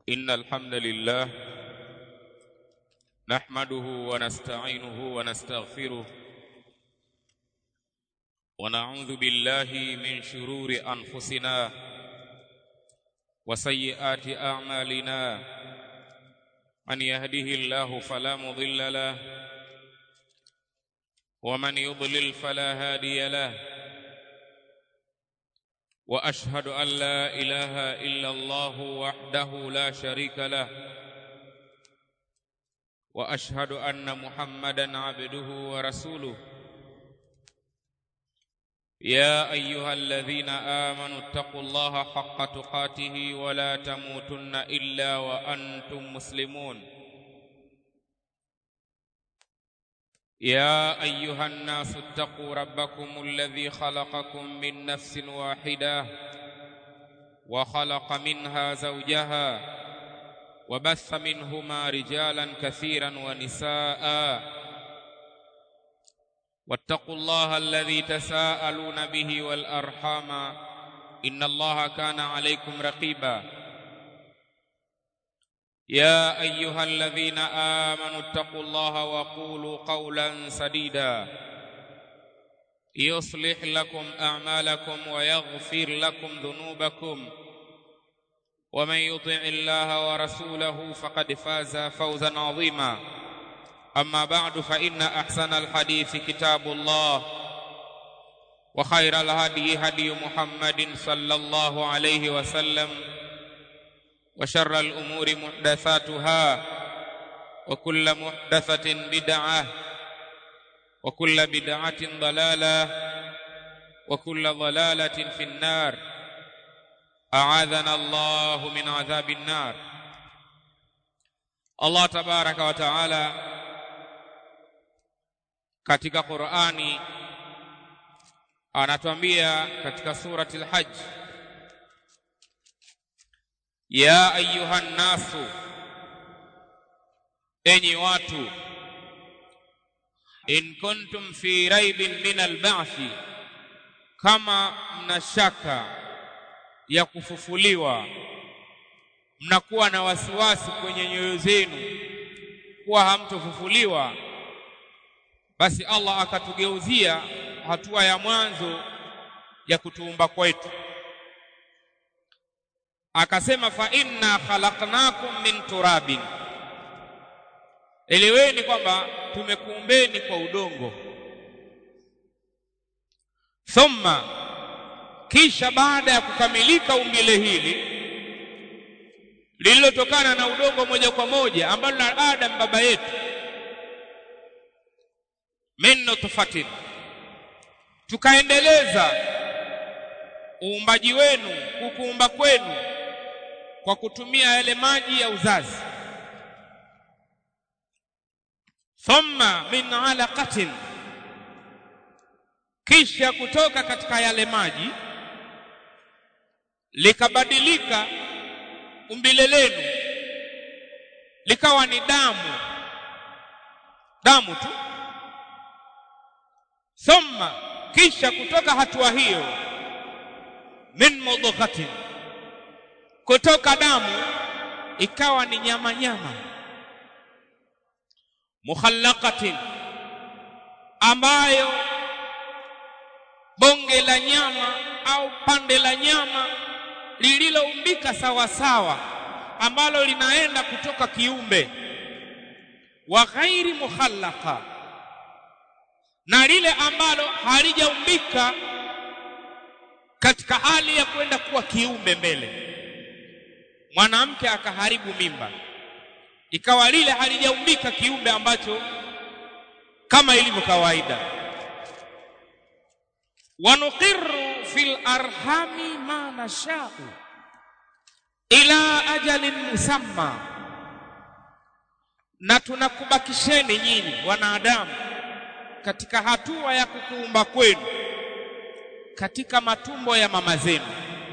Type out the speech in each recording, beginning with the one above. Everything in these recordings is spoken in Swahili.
إن الحمد لله نحمده ونستعينه ونستغفره ونعوذ بالله من شرور أنفسنا وسيئات أعمالنا من يهده الله فلا مضل له ومن يضلل فلا هادي له واشهد ان لا اله الا الله وحده لا شريك له واشهد ان محمدا عبده ورسوله يا ايها الذين امنوا اتقوا الله حق تقاته ولا تموتن الا وانتم مسلمون يا ايها الناس اتقوا ربكم الذي خلقكم من نفس واحده وخلق منها زوجها وبث منهما رجالا كثيرا ونساء واتقوا الله الذي تساءلون به والارحام ان الله كان عليكم رقيبا يا ايها الذين امنوا اتقوا الله وقولوا قولا سديدا يصلح لكم اعمالكم ويغفر لكم ذنوبكم ومن يطع الله ورسوله فقد فاز فوزا عظيما اما بعد فان احسن الحديث كتاب الله وخير الهدي هدي محمد صلى الله عليه وسلم وشر الأمور محدثاتها وكل محدثة بدعة وكل بدعة ضلالة وكل ضلالة في النار أعاذنا الله من عذاب النار الله تبارك وتعالى katika Qur'ani anatuambia katika surati al-Hajj ya ayuha nnasu enyi watu in kuntum fi raibin min alba'thi kama mna shaka ya kufufuliwa mnakuwa na wasiwasi kwenye nyoyo zenu kuwa hamtofufuliwa basi Allah akatugeuzia hatua ya mwanzo ya kutuumba kwetu akasema fa inna khalaqnakum min turabin eleweni kwamba tumekuumbeni kwa udongo thumma kisha baada ya kukamilika umbile hili lililotokana na udongo moja kwa moja ambalo na Adam baba yetu min nutfatin tukaendeleza uumbaji wenu kukuumba kwenu kwa kutumia yale maji ya uzazi thumma min alaqatin kisha kutoka katika yale maji likabadilika umbile lenu likawa ni damu damu tu thumma kisha kutoka hatua hiyo min mudghatin kutoka damu ikawa ni nyama nyama mukhallaqatin ambayo bonge la nyama au pande la nyama lililoumbika sawa sawa ambalo linaenda kutoka kiumbe wa ghairi mukhallaqa na lile ambalo halijaumbika katika hali ya kwenda kuwa kiumbe mbele mwanamke akaharibu mimba ikawa lile halijaumbika kiumbe ambacho kama ilivyo kawaida wanuqirru fil arhami ma nashau ila ajalin musamma na tunakubakisheni nyinyi wanadamu katika hatua ya kukuumba kwenu katika matumbo ya mama zenu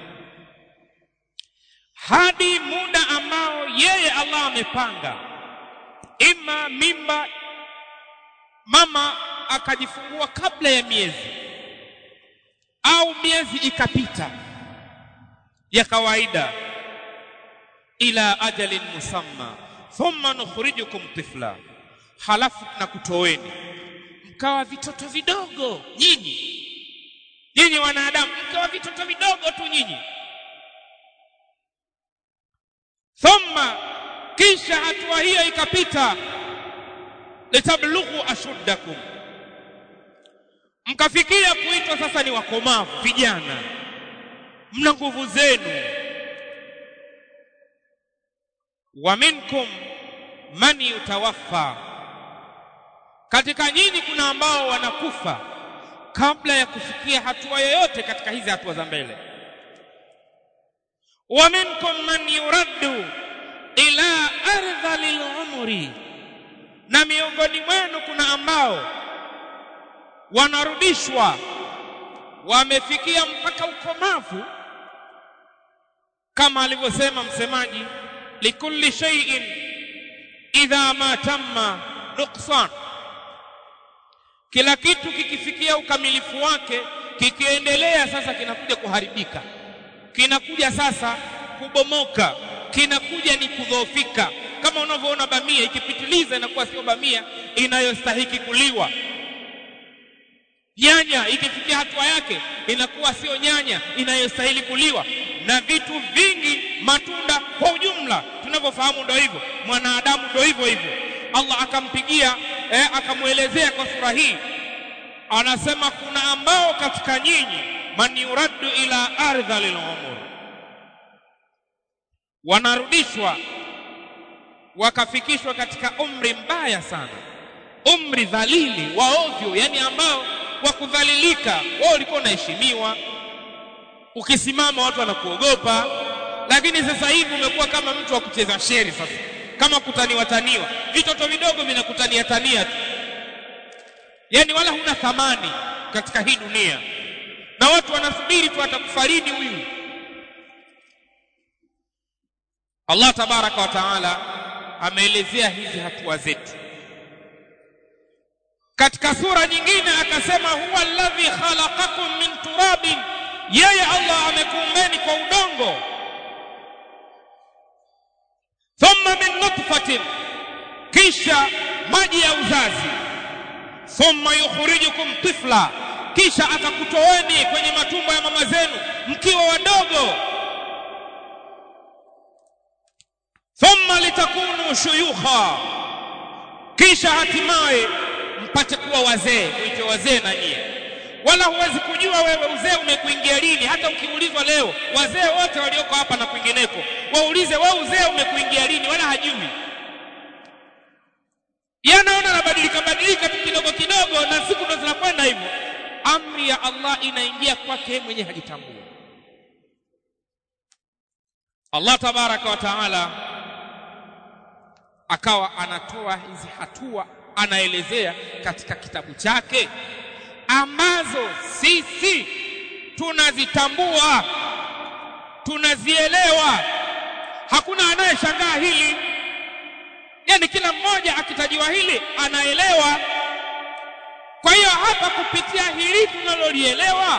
hadi muda ambao yeye Allah amepanga ima mimba mama akajifungua kabla ya miezi au miezi ikapita ya kawaida ila ajalin musamma thumma nukhrijukum tifla halafu tunakutoweni mkawa vitoto vidogo nyinyi nyinyi wanadamu mkawa vitoto vidogo tu nyinyi thumma kisha hatua hiyo ikapita litablughu ashuddakum mkafikia kuitwa sasa ni wakomavu vijana mna nguvu zenu wa minkum man yutawaffa katika nyinyi kuna ambao wanakufa kabla ya kufikia hatua yoyote katika hizi hatua za mbele wa minkum man yuraddu ila ardhalil umri na miongoni mwenu kuna ambao wanarudishwa wamefikia mpaka ukomavu kama alivyosema msemaji likulli shay'in idha ma tamma nuqsan kila kitu kikifikia ukamilifu wake kikiendelea sasa kinakuja kuharibika kinakuja sasa kubomoka kinakuja ni kudhoofika kama unavyoona bamia ikipitiliza inakuwa sio bamia inayostahiki kuliwa nyanya ikifikia hatua yake inakuwa sio nyanya inayostahili kuliwa na vitu vingi matunda kwa ujumla tunavyofahamu ndio hivyo mwanadamu ndio hivyo hivyo Allah akampigia eh, akamwelezea kwa sura hii anasema kuna ambao katika nyinyi man yuraddu ila ardha lilumur wanarudishwa wakafikishwa katika umri mbaya sana umri dhalili wa ovyo yani ambao wa kudhalilika wao ulikuwa unaheshimiwa ukisimama watu wanakuogopa lakini sasa hivi umekuwa kama mtu wa kucheza sheri sasa kama kutaniwa taniwa vitoto vidogo vinakutania tania tu yani wala huna thamani katika hii dunia na watu wanasubiri tu atakufaridi huyu Allah tabaraka wa taala ameelezea hizi hatua zetu katika sura nyingine akasema huwa alladhi khalaqakum min turabin yeye Allah amekuumbeni kwa udongo thumma min nutfatin kisha maji ya uzazi thumma yukhrijukum tifla kisha akakutoweni kwenye matumbo ya mama zenu mkiwa wadogo thumma litakunu shuyukha kisha hatimaye mpate kuwa wazee muite wazee na nyie wala huwezi kujua wewe uzee umekuingia lini hata ukiulizwa leo wazee wote walioko hapa na kwingineko waulize wewe uzee umekuingia lini wala hajui yanaona anabadilika badilika tu kidogo kidogo na siku ndo zinakwenda hivyo amri ya Allah inaingia kwake mwenye hajitambua Allah tabaraka wa taala akawa anatoa hizi hatua anaelezea katika kitabu chake ambazo sisi tunazitambua tunazielewa hakuna anayeshangaa hili yani kila mmoja akitajiwa hili anaelewa kwa hiyo hapa kupitia hili tunalolielewa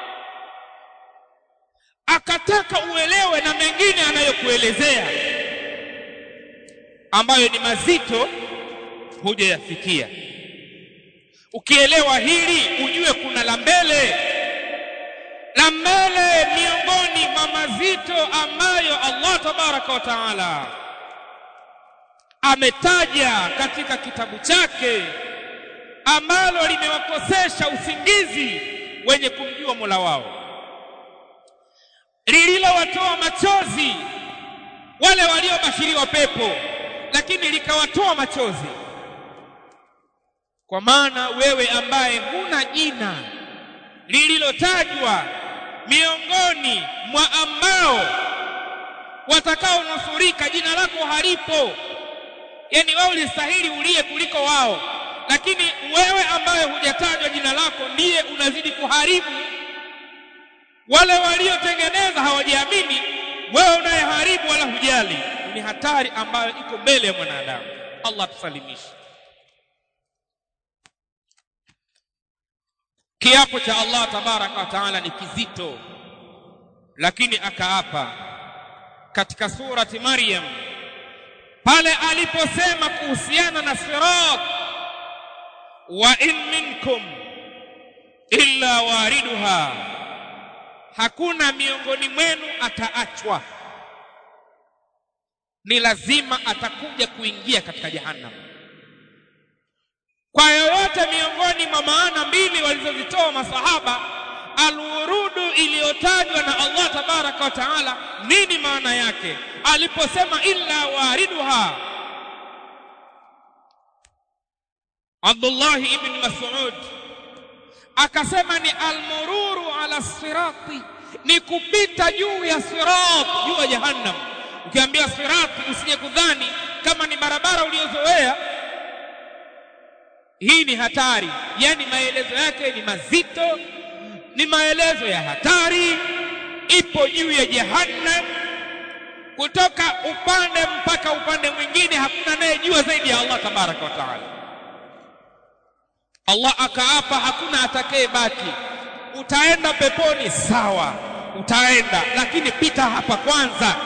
akataka uelewe na mengine anayokuelezea ambayo ni mazito hujayafikia ukielewa hili ujue kuna la mbele la mbele miongoni mwa mazito ambayo Allah tabaraka wa taala ametaja katika kitabu chake ambalo limewakosesha usingizi wenye kumjua Mola wao lililowatoa machozi wale waliobashiriwa pepo lakini likawatoa machozi kwa maana wewe ambaye huna jina lililotajwa miongoni mwa ambao watakaonusurika jina lako halipo yani wewe ulistahili ulie kuliko wao lakini wewe ambaye hujatajwa jina lako ndiye unazidi kuharibu wale waliotengeneza hawajiamini wewe unayeharibu wala hujali ni hatari ambayo iko mbele ya mwanadamu Allah tusalimishe kiapo cha Allah tabaraka wa taala ni kizito lakini akaapa katika surati Maryam pale aliposema kuhusiana na sirat wa in minkum illa wariduha hakuna miongoni mwenu ataachwa ni lazima atakuja kuingia katika jahannam kwa yoyote miongoni mwa maana mbili walizozitoa masahaba alwurudu iliyotajwa na Allah tabaraka wa taala nini maana yake aliposema illa wariduha Abdullah ibn Mas'ud akasema ni almururu ala sirati ni kupita juu ya sirat juu ya jahannam ukiambia sirati usije kudhani kama ni barabara uliozoea hii ni hatari yani maelezo yake ni mazito ni maelezo ya hatari ipo juu ya jahannam kutoka upande mpaka upande mwingine hakuna anayejua zaidi ya Allah tabaraka wa taala Allah akaapa hakuna atakayebaki utaenda peponi sawa utaenda lakini pita hapa kwanza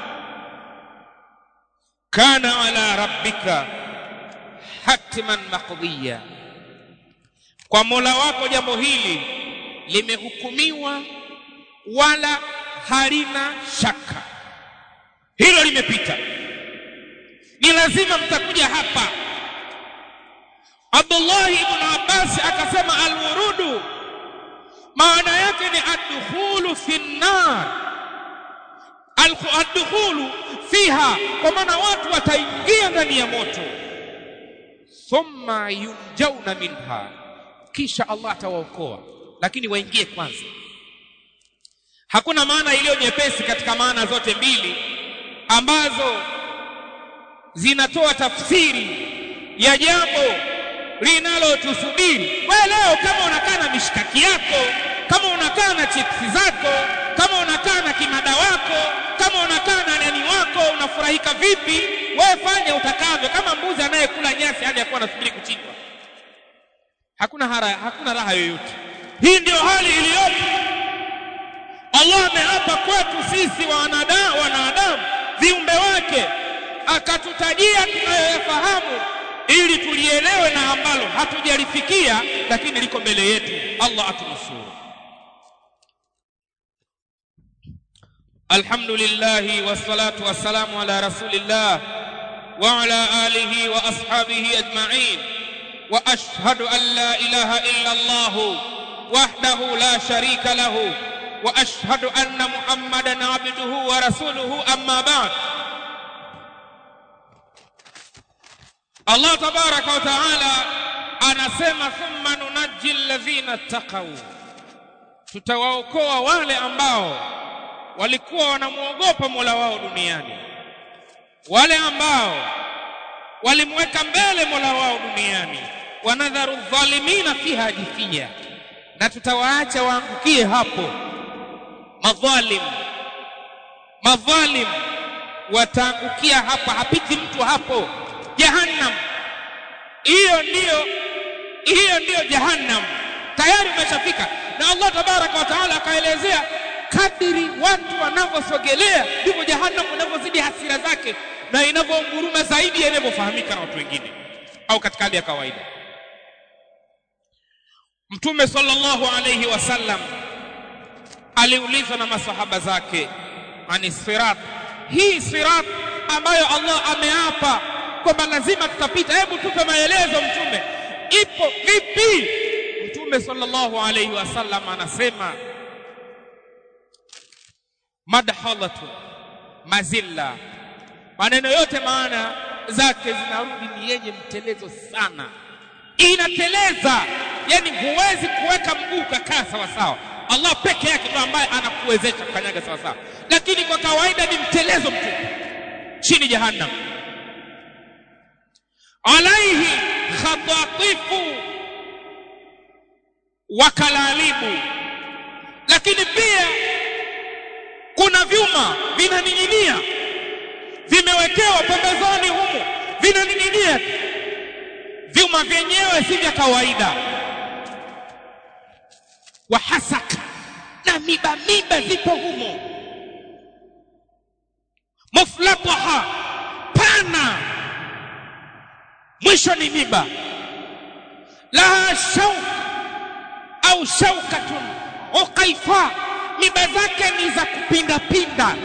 kana ala rabbika hatman maqdiya kwa Mola wako jambo hili limehukumiwa wala halina shaka hilo limepita ni lazima mtakuja hapa Abdullah ibn Abbas akasema alwurudu maana yake ni adkhulu fi nar adkhulu fiha kwa maana watu wataingia ndani ya moto thumma yunjauna minha kisha Allah atawaokoa lakini waingie kwanza hakuna maana iliyo nyepesi katika maana zote mbili ambazo zinatoa tafsiri ya jambo linalotusubiri wewe leo kama unakaa na mishikaki yako kama unakaa na chipsi zako kama unakaa na kimada wako kama unakaa na nani wako unafurahika vipi wewe fanya utakavyo kama mbuzi anayekula nyasi hadi akuwa anasubiri kuchinjwa hakuna hara, hakuna raha yoyote hii ndio hali iliyopo Allah ameapa kwetu sisi wanadamu wanadamu viumbe wake akatutajia tunayoyafahamu ili tulielewe na ambalo hatujalifikia lakini liko mbele yetu Allah atunusuru Alhamdulillah wassalatu wassalamu ala rasulillah wa ala alihi wa ashabihi ajma'in wa ashhadu an la ilaha illa Allah wahdahu la sharika lahu wa ashhadu anna Muhammadan abduhu wa rasuluhu amma ba'd Allah tabaraka wa taala anasema thumma nunajji alladhina taqaw tutawaokoa wale ambao walikuwa wanamwogopa Mola wao duniani wale ambao walimweka mbele Mola wao duniani wanadharu dhalimina fiha jithia na tutawaacha waangukie hapo madhalim madhalim wataangukia hapa hapiti mtu hapo jahannam hiyo ndiyo hiyo ndiyo jahannam tayari umeshafika na Allah tabaraka wa taala akaelezea kadiri watu wanavyosogelea ndivyo jahannam inavyozidi hasira zake na inavyounguruma zaidi inavyofahamika na watu wengine au katika hali ya kawaida mtume sallallahu alayhi wasallam aliulizwa na masahaba zake ani sirat hii sirat ambayo Allah ameapa kwamba lazima tutapita hebu tupe maelezo mtume ipo vipi mtume sallallahu alayhi wasallam anasema madhalatu mazilla maneno yote maana zake zinarudi ni yenye mtelezo sana inateleza yani huwezi kuweka mguu ukakaa sawa sawa Allah peke yake ndo ambaye anakuwezesha kukanyaga sawa sawa lakini kwa kawaida ni mtelezo mtupu chini jahannam alaihi khatatifu wa kalalibu lakini pia kuna vyuma vinaning'inia vimewekewa pembezoni humu vinaning'inia vyuma vyenyewe si vya kawaida wa hasaka na miba miba zipo humo muflataha pana mwisho ni miba laha shauk au shaukatun uqaifa miba zake ni za kupinda pinda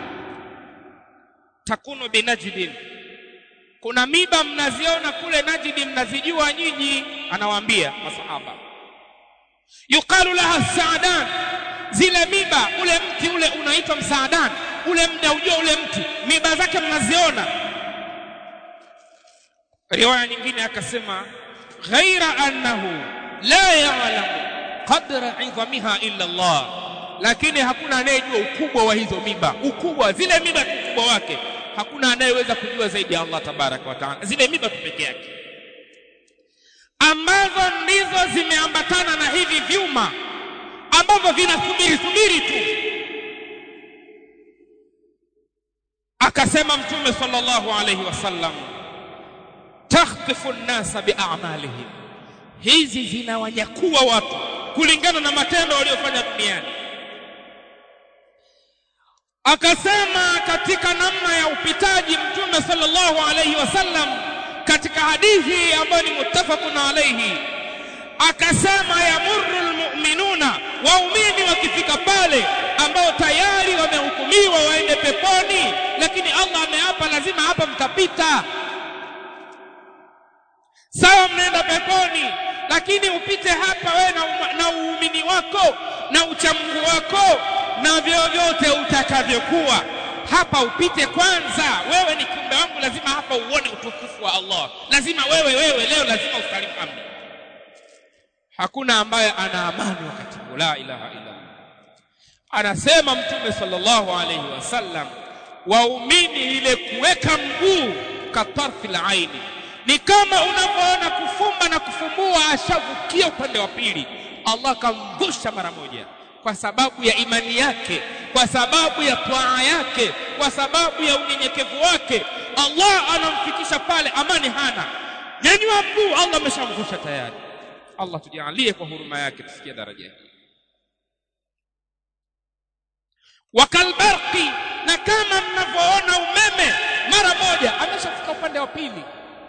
takunu binajdin kuna miba mnaziona kule najidi mnazijua nyinyi anawaambia masahaba yuqalu laha saadan zile miba ule mti ule unaitwa msaadan ule mnaujua ule mti miba zake mnaziona riwaya nyingine akasema ghaira annahu la ya'lamu qadra 'idhamiha illa Allah lakini hakuna anayejua ukubwa wa hizo miba ukubwa zile miba ukubwa wake hakuna anayeweza kujua zaidi ya Allah tabaraka wa taala zile miba tu peke yake ambazo ndizo zimeambatana na hivi vyuma ambavyo vinasubiri subiri tu akasema mtume sallallahu alayhi wasallam takhtifu an-nasa bi'amalihim hizi zinawanyakua watu kulingana na matendo waliyofanya duniani akasema katika namna ya upitaji mtume sallallahu alayhi wasallam katika hadithi ambayo ni muttafaqun alayhi akasema yamurru almu'minuna waumini wakifika pale ambao tayari wamehukumiwa waende peponi lakini Allah ameapa lazima hapa mtapita sawa mnaenda peponi lakini upite hapa wewe na, na uumini wako na uchamungu wako na vyovyote utakavyokuwa hapa upite kwanza wewe ni kiumbe wangu lazima hapa uone utukufu wa Allah lazima wewe wewe leo lazima usalimu amri hakuna ambaye ana amani wakati huu la ilaha illa Allah anasema mtume sallallahu alayhi wasallam waumini ile kuweka mguu katarfi la aini ni kama unavyoona kufumba na kufumbua ashavukia upande wa pili Allah kamvusha mara moja kwa sababu ya imani yake kwa sababu ya twaa yake kwa sababu ya unyenyekevu wake Allah anamfikisha pale amani hana nyanyua mguu Allah ameshamvusha tayari Allah tujalie kwa huruma yake tufikie daraja hii wakalbarqi na kama mnavyoona umeme mara moja ameshafika upande wa pili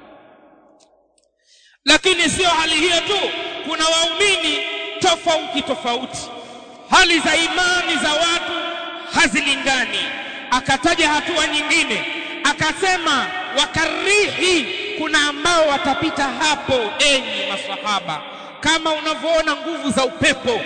lakini sio hali hiyo tu kuna waumini tofauti tofauti hali za imani za watu hazilingani akataja hatua nyingine akasema wakarihi kuna ambao watapita hapo enyi masahaba kama unavyoona nguvu za upepo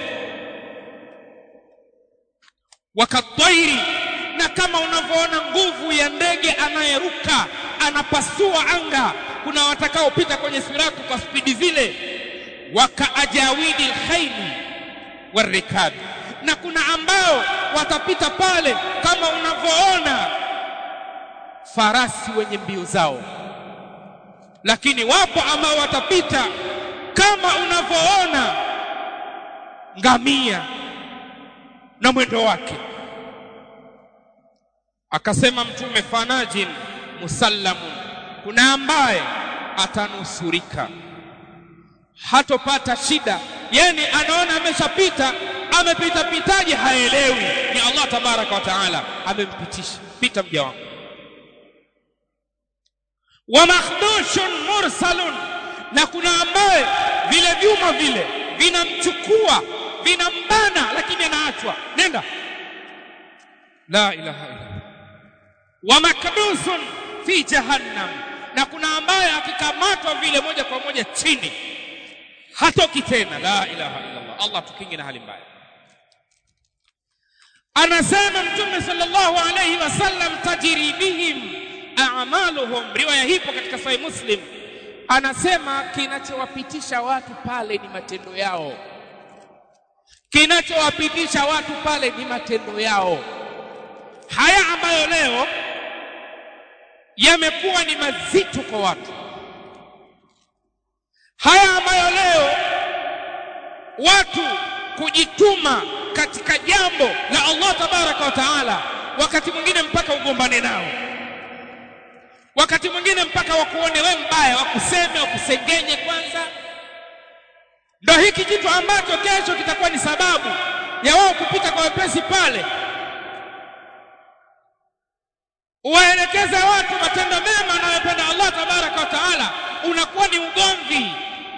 wakatairi na kama unavyoona nguvu ya ndege anayeruka anapasua anga kuna watakaopita kwenye siratu kwa spidi zile wakaajawidi lkhaili warikabi na kuna ambao watapita pale kama unavyoona farasi wenye mbio zao lakini wapo ambao watapita kama unavyoona ngamia na mwendo wake akasema mtume fanajin musallamun kuna ambaye atanusurika hatopata shida yani anaona ameshapita amepita pitaje haelewi ni Allah tabaraka wa taala amempitisha pita mja wangu wa makhdushun mursalun na kuna ambaye vile vyuma vile vinamchukua vinambana lakini anaachwa nenda la ilaha illa wa makdusun fi jahannam na kuna ambaye akikamatwa vile moja kwa moja chini hatoki tena la ilaha illa Allah Allah tukinge na hali mbaya anasema mtume sallallahu alayhi wasallam tajri bihim a'maluhum riwaya hipo katika sahih muslim anasema kinachowapitisha watu pale ni matendo yao kinachowapitisha watu pale ni matendo yao haya ambayo leo yamekuwa ni mazito kwa watu haya ambayo leo watu kujituma katika jambo la Allah tabaraka wa taala wakati mwingine mpaka ugombane nao wakati mwingine mpaka wakuone we mbaya wakuseme wakusengenye kwanza ndo hiki kitu ambacho kesho kitakuwa ni sababu ya wao kupita kwa wepesi pale uwaelekeze watu matendo mema anayopenda Allah tabaraka wa taala unakuwa ni ugomvi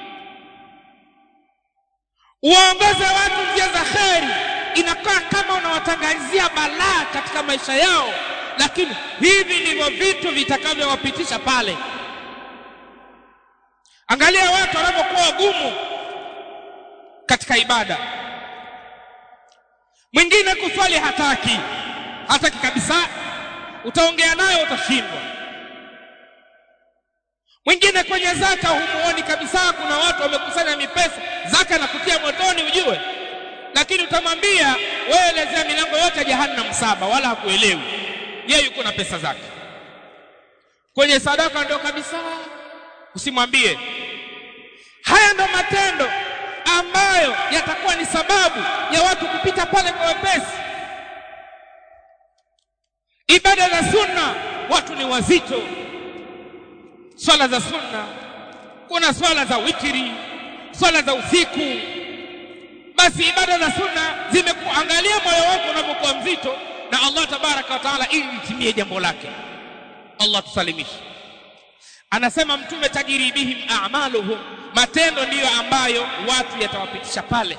uwaongoze watu njia za kheri inakaa kama unawatangazia balaa katika maisha yao lakini hivi ndivyo vitu vitakavyowapitisha pale angalia watu wanavyokuwa wagumu katika ibada mwingine kuswali hataki hataki kabisa utaongea nayo utashindwa mwingine kwenye zaka humuoni kabisa kuna watu wamekusanya mipesa zaka na kutia motoni ujue lakini utamwambia wewe elezea milango yote ya jahannam saba wala hakuelewi yeye yuko na pesa zake kwenye sadaka ndio kabisa usimwambie haya ndo matendo ambayo yatakuwa ni sababu ya watu kupita pale kwa wepesi ibada za sunna watu ni wazito swala za sunna kuna swala za witiri swala za usiku basi ibada za sunna zimekuangalia moyo wako unapokuwa mzito na Allah tabaraka wa taala ili litimie jambo lake Allah tusalimishe anasema mtume tajiri bihim a'maluhum matendo ndiyo ambayo watu yatawapitisha pale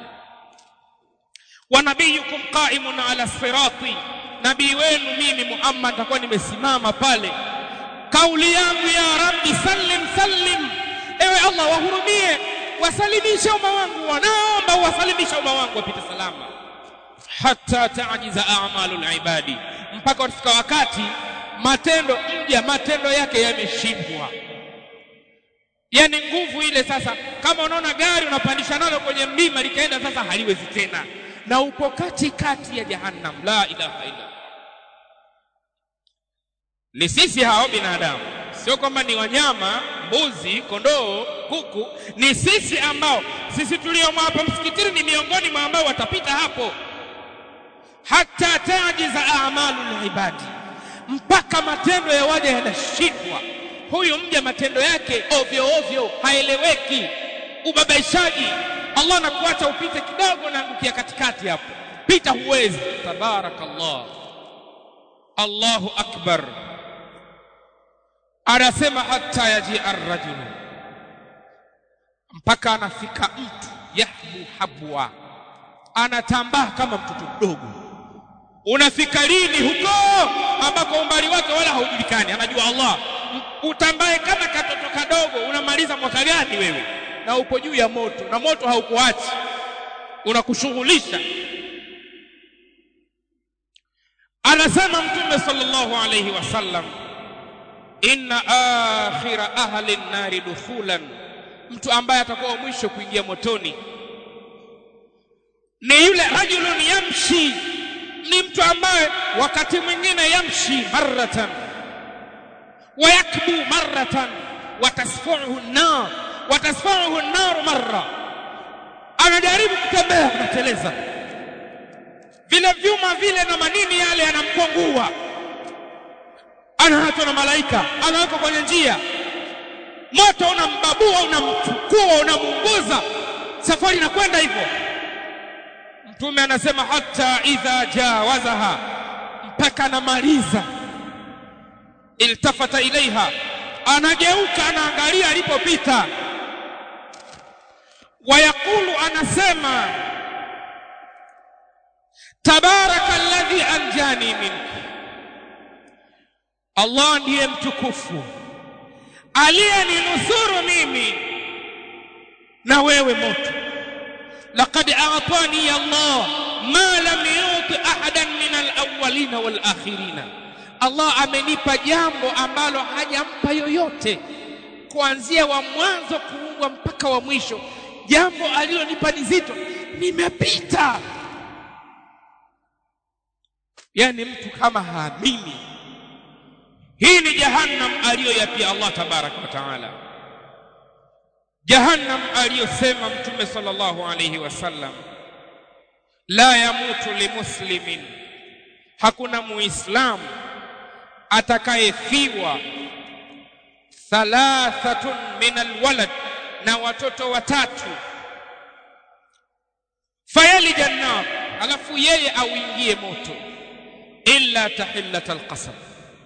wa nabiyukum qa'imun ala sirati nabii wenu mimi Muhammad nitakuwa nimesimama pale kauli yangu ya rabbi sallim sallim ewe Allah wahurumie wasalimishe umma wangu wanaomba wasalimishe umma wangu wapite salama hata taajiza a'malul ibadi mpaka utafika wakati matendo mja matendo yake yameshindwa yani nguvu ile sasa kama unaona gari unapandisha nalo kwenye mlima likaenda sasa haliwezi tena na upo kati kati ya jahannam la ilaha illa ni sisi hao binadamu sio kwamba ni wanyama mbuzi kondoo kuku ni sisi ambao sisi tuliomo hapa msikitini ni miongoni mwa ambao watapita hapo hata tajiza a'malul ibadi mpaka matendo ya waja yanashindwa huyu mja matendo yake ovyo ovyo haeleweki ubabaishaji Allah anakuacha upite kidogo na angukia katikati hapo pita huwezi tabarakallah Allahu akbar anasema hata yaji arrajul mpaka anafika mtu yahbu habwa anatambaa kama mtoto mdogo unafika lini huko ambako umbali wake wala haujulikani anajua Allah utambaye kama katoto kadogo unamaliza mwaka gani wewe na upo juu ya moto na moto haukuachi unakushughulisha anasema mtume sallallahu alayhi wasallam inna akhira ahli nari dukhulan mtu ambaye atakuwa mwisho kuingia motoni ni yule rajulun yamshi ni mtu ambaye wakati mwingine yamshi maratan ويكبو مرة وتسفعه النار وتسفعه النار مرة anajaribu kutembea anateleza vile vyuma vile na manini yale yanamkwangua anaachwa na malaika anawekwa kwenye njia moto unambabua unamchukua unamunguza safari inakwenda hivyo mtume anasema hata idha jawazaha mpaka anamaliza iltafata ilaiha anageuka anaangalia alipopita wayaqulu anasema tabaraka alladhi anjani minka Allah ndiye mtukufu aliyeninusuru mimi na wewe moto laqad a'tani Allah ma lam yuti ahadan min al-awwalin wal-akhirin Allah amenipa jambo ambalo hajampa yoyote kuanzia wa mwanzo kuumbwa mpaka wa mwisho jambo alilonipa ni zito nimepita yani mtu kama haamini hii ni jahannam aliyoyapia Allah tabaraka wa taala jahannam aliyosema mtume sallallahu alayhi wasallam la yamutu limuslimin hakuna muislamu atakayefiwa thalathatun min alwalad na watoto watatu fayalija nar alafu yeye auingie moto illa tahillat alqasam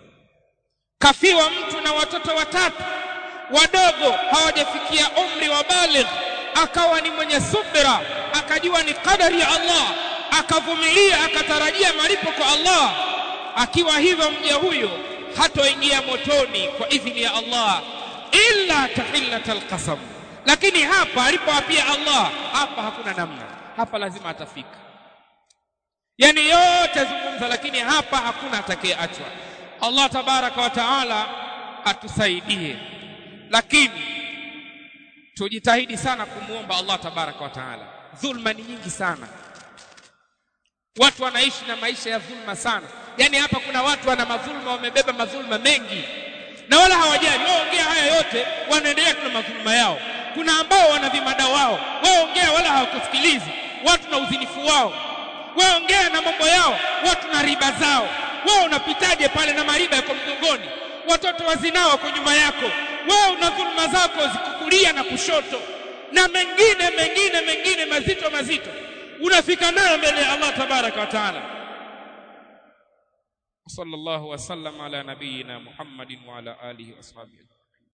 kafiwa mtu na watoto watatu wadogo hawajafikia umri wa baligh akawa ni mwenye subira akajua ni kadari ya Allah akavumilia akatarajia malipo kwa Allah akiwa hivyo mja huyo hatoingia motoni kwa idhini ya Allah illa tahillatal qasam lakini hapa alipoapia Allah hapa hakuna namna hapa lazima atafika yani yote zungumza lakini hapa hakuna atakayeachwa Allah tabaraka wa taala atusaidie lakini tujitahidi sana kumuomba Allah tabaraka wa taala dhulma ni nyingi sana watu wanaishi na maisha ya dhulma sana yani hapa kuna watu wana madhulma wamebeba madhulma mengi na wala hawajali waongea haya yote wanaendelea kuna madhulma yao kuna ambao wana vimada wao waongea wala hawakusikilizi watu na uzinifu wao waongea na mambo yao watu na riba zao wewe unapitaje pale na mariba yako mgongoni watoto wazinao wako nyuma yako wewe una dhulma zako zikukulia na kushoto na mengine mengine mengine mazito mazito unafika nayo mbele ya Allah tabaraka wa taala sallallahu wasallam ala nabiyina Muhammadin wa ala alihi washabihi